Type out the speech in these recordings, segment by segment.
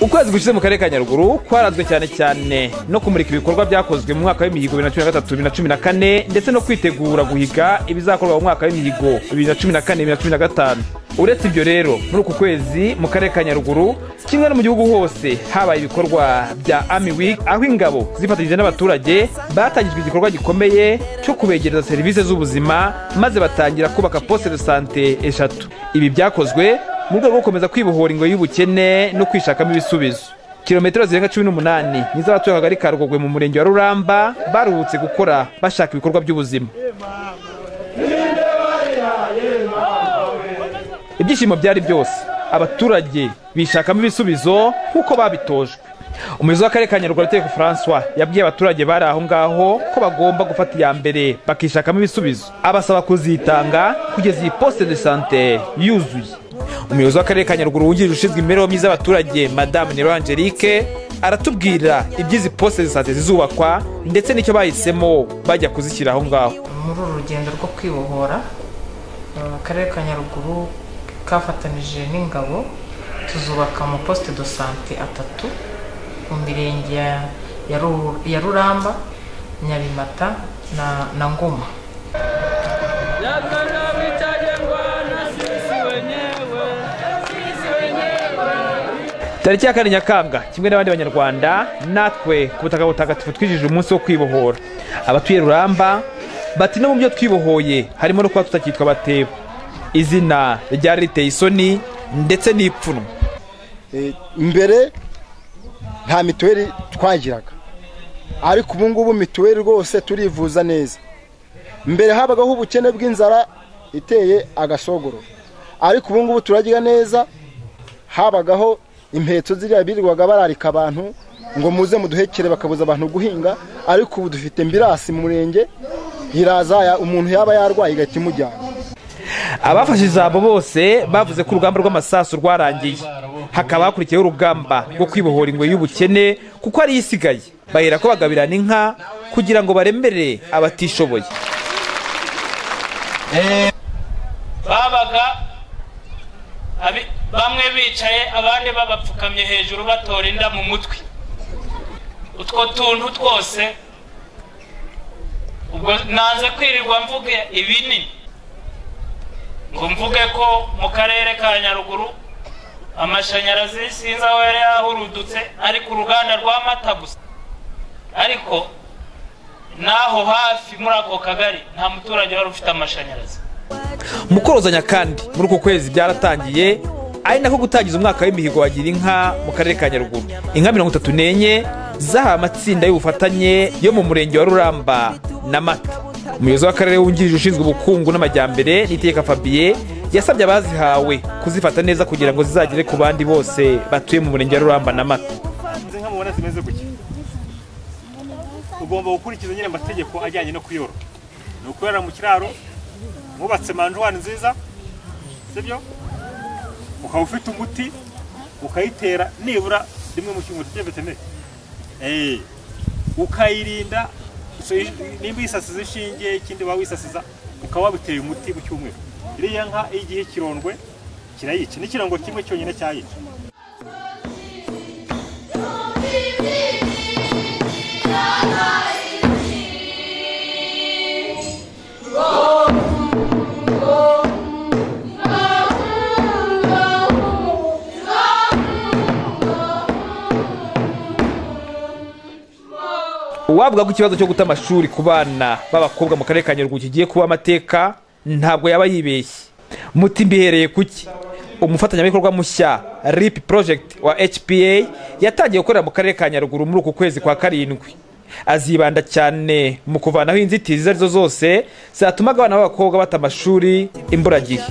ukwezi gushize mu karere ka nyaruguru kwaranzwe cyane cyane no kumurika ibikorwa byakozwe mu mwaka w'imihigo bibiri na cumi na gatatu bibiri na cumi na kane ndetse no kwitegura guhiga ibizakorwa mu mwaka w'imihigo bibiri na cumi na kane bibiri na cumi na gatanu uretse ibyo rero muri uku kwezi mu karere ka nyaruguru kimwe no mu gihugu hose habaye ibikorwa bya Army Week aho ingabo zifatanyije n'abaturage batangijwe igikorwa gikomeye cyo kubegereza serivisi z'ubuzima maze batangira kubaka poste de sante eshatu ibi byakozwe mu rwego rwo gukomeza kwibohora ingoyi y'ubukene no kwishakamo ibisubizo kilometero zirenga cumi n'umunani ni zo abatuye akagari ka rugogwe mu murenge wa ruramba baruhutse gukora bashaka ibikorwa by'ubuzima ibyishimo byari byose abaturage bishakamo ibisubizo nk'uko babitojwe umuyobozi w'akarere ka nyaruguru ariteko francois yabwiye abaturage bari aho ngaho ko bagomba gufata iya mbere bakishakamo ibisubizo abasaba kuzitanga kugeza iyi poste de sante yuzuye umuyobozi w'akarere ka nyaruguru wungirije ushinzwe imibereho myiza y'abaturage madamu nero angelique aratubwira iby'izi poste de sante zizubakwa ndetse n'icyo bahisemo bajya kuzishyira aho ngaho muri uru rugendo rwo kwibohora uh, akarere ka nyaruguru kafatanije n'ingabo tuzubaka amaposite do sante atatu mu mirenge ya- ya Ru- ya ruramba nyabimata na, na ngoma tariki ya kane nyakanga kimwe n'abandi banyarwanda natwe ku butaka butagatifu twijije umunsi wo kwibohora abatuye ruramba bati no mu byo twibohoye harimo no kuba tutacyitwa batebo izina ryari riteye isoni ndetse n'ipfunwe Eh, mbere nta mituweli twagiraga ariko ubu ngubu mituweli rwose turivuza neza mbere habagaho ubukene bw'inzara iteye agasogoro ariko ubu ngubu turarya neza habagaho impetso ziriya birirwaga bararika abantu ngo muze muduhekere bakabuza abantu guhinga ariko ubu dufite mbirasi mu murenge iraza ya- umuntu yaba yarwaye igahita imujyana abafashe ijambo bose bavuze ko urugamba rw'amasasu rwarangiye hakaba hakurikiyeho urugamba rwo kwibohora ingoyi y'ubukene kuko ariyo isigaye bahera ko bagabirana inka kugira ngo baremere abatishoboye babaga abi- bamwe bicaye abandi babapfukamye hejuru batora inda mu mutwe utwo tuntu twose ubwo nanze kwirirwa mvuge ibinini ngo mvuge ko mu karere ka nyaruguru amashanyarazi sinzi aho yari yahurudutse ariko uruganda rwa mata gusa ariko n'aho hafi muri ako kagari nta muturage wari ufite amashanyarazi mu korozanya kandi muri uku kwezi byaratangiye ari nako gutangiza umwaka w'imihigo wa inka mu karere ka nyaruguru inka mirongo itatu n'enye zahawe amatsinda y'ubufatanye yo mu murenge wa ruramba na mata umuyobozi w'akarere wungirije ushinzwe ubukungu n'amajyambere niteka fabien yasabye abazihawe kuzifata neza kugira ngo zizagere ku bandi bose batuye mu murenge wa ruramba na mata izi nka mubona zimeze gutya ugomba gukurikiza nyine amategeko ajyanye no kuyorora ni ukorera mu kiraro wubatse manjwari nziza sibyo ukaba ufite umuti ukayitera nibura rimwe mu cyumweru tujya veterineri Eh, ukayirinda so, i- nimba yisasiza inshinge ikindi waba wisasiza ukaba wabiteye umuti mu cyumweru iriya nka iyo igihe kirondwe kirayica n'ikirango kimwe cyonyine cyayica uwavuga ko ikibazo cyo guta amashuri ku bana b'abakobwa mu karere ka nyaruguru kigiye kuba amateka ntabwo yaba yibeshye muti mbihereye kuki umufatanyabikorwa mushya rip project wa hpa yatangiye gukorera mu karere ka nyaruguru muri uku kwezi kwa karindwi azibanda cyane mu kuvanaho inzitizi izo ari zo zose zatumaga abana b'abakobwa bata amashuri imburagihe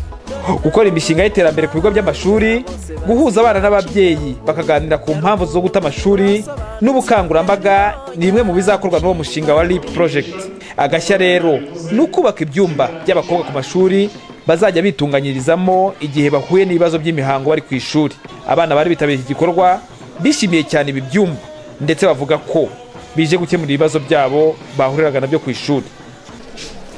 gukora imishinga y'iterambere ku bigo by'amashuri guhuza abana n'ababyeyi bakaganira ku mpamvu zo guta amashuri n'ubukangurambaga ni bimwe mu bizakorwa n'uwo mushinga wa rip project agashya rero ni ukubaka ibyumba by'abakobwa ku mashuri bazajya bitunganyirizamo igihe bahuye n'ibibazo by'imihango bari ku ishuri abana bari bitabiriye iki gikorwa bishimiye cyane ibi byumba ndetse bavuga ko bije gukemura ibibazo byabo bahuriraga nabyo ku ishuri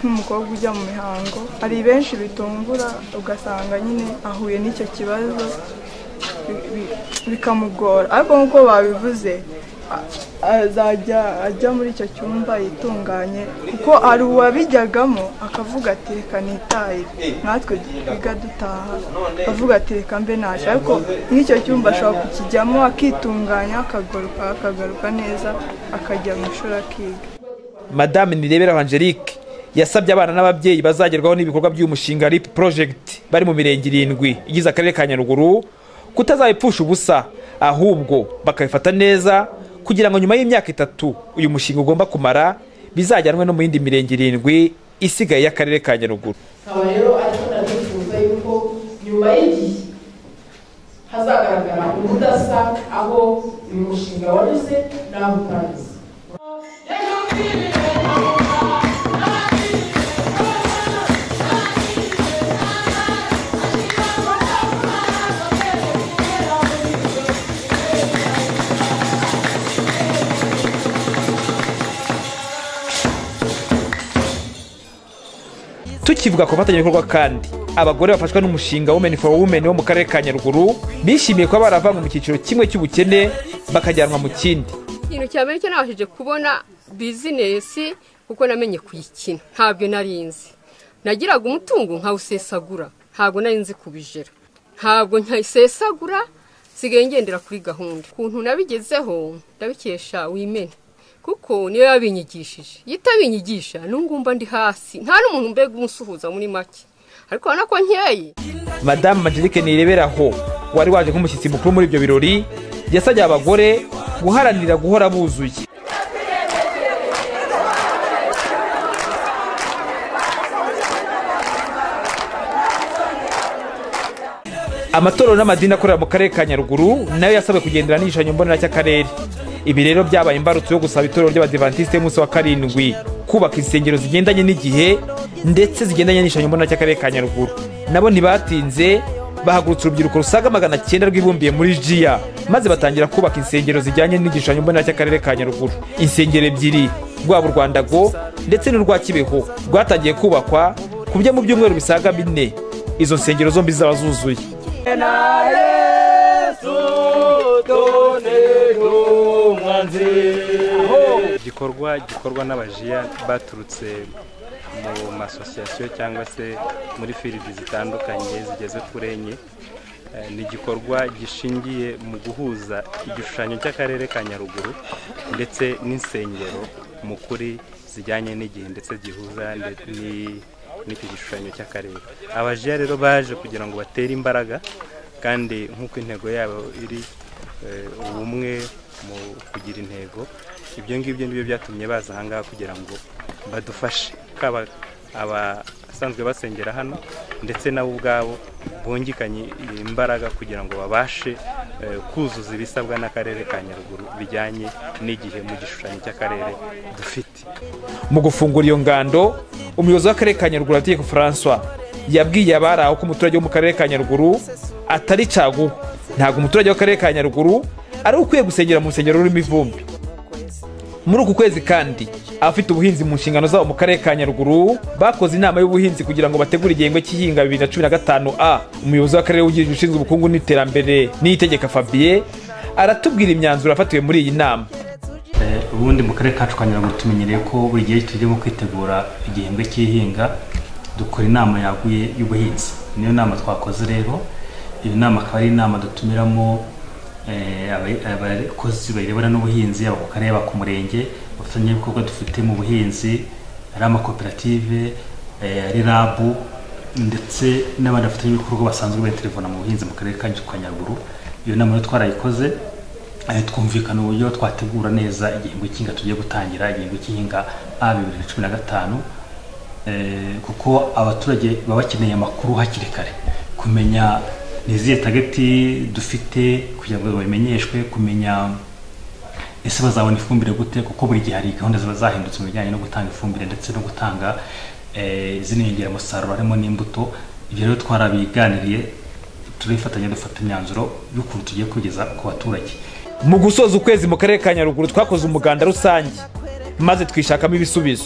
nk'umukobwa ujya mu mihango hari benshi bitungura ugasanga nyine ahuye n'icyo kibazo bi- bi- bikamugora ariko nk'uko babivuze a- azajya ajya muri icyo cyumba yitunganye kuko hari uwabijyagamo akavuga ati reka nitaye natwe twiga dutaha akavuga ati reka mbe naje ariko nk'icyo cyumba ashobora kukijyamo akitunganya akagaruka akagaruka neza akajya mu ishuri akiga madame nireberaho angelique yasabye abana n'ababyeyi bazagerwaho n'ibikorwa by'umushinga rip project bari mu mirenge irindwi igize akarere ka nyaruguru kutazabipfusha ubusa ahubwo bakabifata neza kugira ngo nyuma y'imyaka itatu uyu mushinga ugomba kumara bizajyanwe no mu yindi mirenge irindwi isigaye y'akarere ka nyaruguru nkaba rero ariko ndabifuza yuko nyuma y'igihe hazagaragara ubudasa aho uyu mushinga waruze n'aho utangiza tukivuga ku bafatanyabikorwa kandi abagore bafashwa n'umushinga women for women wo mu karere ka nyaruguru bishimiye kuba baravanywe mu cyiciro kimwe cy'ubukene bakajyanwa mu kindi ikintu cya mbere cyo nabashije kubona bizinesi kuko namenye kuyikina ntabwo nari nzi nagiraga umutungo nkawusesagura ntabwo nari nzi kubijera ntabwo nkayisesagura nsigaye ngendera kuri gahunda ukuntu nabigezeho ndabikesha wimene kuko niyo yabinyigishije iyo itabinyigisha n'ubu mba ndi hasi nta n'umuntu mbega umusuhuza muri make ariko urabona ko nkeye madamu angelique nireberaho wari waje nk'umushyitsi mukuru muri ibyo birori yasabye abagore guharanira guhora buzuye amatorero n'amadini akorera mu karere ka nyaruguru nayo yasabwe kugendera n'igishushanyo mbonera cy'akarere ibi rero byabaye imbarutso yo gusaba itorero ry'abadivantisite y'umunsi wa karindwi kubaka insengero zigendanye n'igihe ndetse zigendanye n'igishushanyo mbonera cy'akarere ka nyaruguru nabo ntibatinze bahagurutse urubyiruko rusaga magana cyenda rwibumbiye muri jiya maze batangira kubaka insengero zijyanye n'igishushanyo mbonera cy'akarere ka nyaruguru insengero ebyiri rwaba urwandago ndetse n'urwa kibeho rwatangiye kubakwa ku buryo mu byumweru bisaga bine izo nsengero zombi zaba zuzuye igikorwa gikorwa n'abajiya baturutse mu masosiyasiyo cyangwa se muri firidi zitandukanye zigeze kuri enye Eh, ni igikorwa gishingiye mu guhuza igishushanyo cy'akarere ka nyaruguru ndetse n'insengero mu kuri zijyanye n'igihe ndetse gihuza nde- ni- n'icyo gishushanyo cy'akarere abajiya rero baje kugira ngo batere imbaraga kandi nk'uko intego yabo iri eh, ubumwe mu kugira intego ibyo ngibyo nibyo byatumye baza ahangaha kugira ngo badufashe kaba abasanzwe basengera hano ndetse nabo ubwabo bungikanye imbaraga kugira ngo babashe eh, kuzuza ibisabwa n'akarere ka nyaruguru bijyanye n'igihe mu gishushanyo cy'akarere dufite mu gufungura iyo ngando umuyobozi w'akarere ka nyaruguru ategeko francois yabwiye abari aho ko umuturage wo mu karere ka nyaruguru atari caguwa ntabwo umuturage w'akarere ka nyaruguru ari we ukwiye gusengera mu rusengero rurimo ivumbi muri uku kwezi kandi abafite ubuhinzi mu nshingano zabo mu karere ka nyaruguru bakoze inama y'ubuhinzi kugira ngo bategure igihembwe cy'ihinga bibiri na cumi na gatanu a umuyobozi w'akarere wungirije ushinzwe ubukungu n'iterambere n'iyitegeka fabien aratubwira imyanzuro yafatiwe muri iyi nama Eh, ubundi mu karere kacu ka nyaruguru tumenyereye ko buri gihe turimo kwitegura igihembwe cy'ihinga dukora inama yaguye y'ubuhinzi niyo nama twakoze rero iyo nama akaba ari inama dutumiramo eh, abe- abakozi bayirebana n'ubuhinzi yaba ku karere yaba ku murenge abafatanyabikorwa dufite mu buhinzi ari amakoperative eh, ari rabu ndetse n'abandi bafatanyabikorwa basanzwe bayitirivana mu buhinzi mu karere kacu ka nyaruguru iyo nama rero twarayikoze Eh, twumvikana uburyo twategura neza igihembwe cy'ihinga tugiye gutangira igihembwe cy'ihinga a bibiri na cumi na gatanu Eh, kuko abaturage baba bakeneye amakuru hakiri kare kumenya ni izihe tageti dufite kugira ngo babimenyeshwe kumenya ese bazabona ifumbire gute kuko buri gihe hari gahunda ziba zahindutse mu bijyanye no gutanga ifumbire ndetse no gutanga eh, izindi nyongeramusaruro harimo n'imbuto ibyo rero twarabiganiriye turifatanya dufata imyanzuro y'ukuntu tugiye kugeza ku baturage mu gusoza ukwezi mu karere ka nyaruguru twakoze umuganda rusange maze twishakamo ibisubizo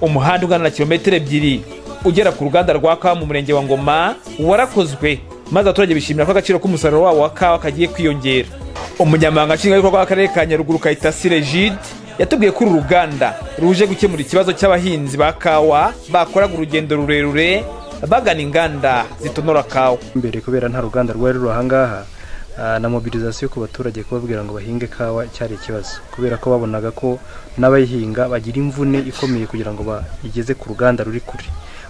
umuhanda ungana na kilometero ebyiri ugera ku ruganda rwa kawa mu murenge wa ngoma warakozwe maze abaturage bishimira ko agaciro k'umusaruro wabo wa kawa kagiye kwiyongera umunyamabanga nshingwabikorwa w'akarere ka nyaruguru kayitasi regide yatubwiye ko uru ruganda ruje gukemura ikibazo cy'abahinzi ba kawa bakoraga urugendo rurerure bagana inganda zitonora kawa imbere kubera nta ruganda rwari ruri ahangaha ah, na mobilizasiyo ku baturage kubabwira ngo bahinge kawa cyari ikibazo kubera ko babonaga ko n'abayihinga bagira imvune ikomeye kugira ngo bayigeze ku ruganda ruri kure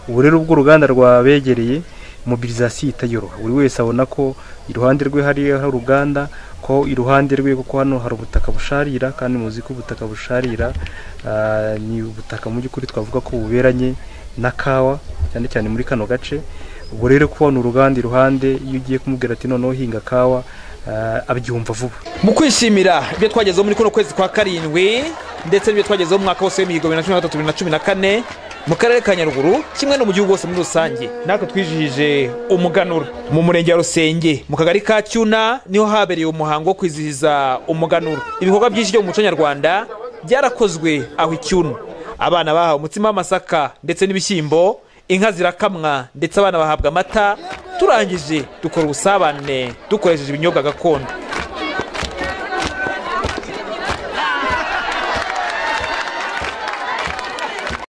ubu rero ubwo uruganda rwabegereye mobilizasiyo itayoroha buri wese abona ko iruhande rwe hari hari uruganda ko iruhande rwe kuko hano hari ubutaka busharira kandi muzi ko ubutaka busharira ah, ni ubutaka mu by'ukuri twavuga ko buberanye na kawa cyane cyane muri kano gace ubwo rero kubona uruganda iruhande iyo ugiye kumubwira ati noneho hinga kawa ah, abyumva vuba mu kwishimira ibyo twagezeho muri kuno kwezi kwa karindwi ndetse n'ibyo twagezeho mu mwaka wose w'imihigo bibiri na cumi na gatatu bibiri na cumi na kane mu karere ka nyaruguru kimwe no mu gihugu hose muri rusange natwe twijihije umuganura mu murenge wa rusenge mu kagari ka cyuna niho habereye umuhango wo kwizihiza umuganura ibikorwa byinshi byo mu muco nyarwanda byarakozwe aho icyuna abana bahawe umutsima w'amasaka ndetse n'ibishyimbo inka zirakamwa ndetse abana bahabwa amata turangije dukora ubusabane dukoresheje ibinyobwa gakondo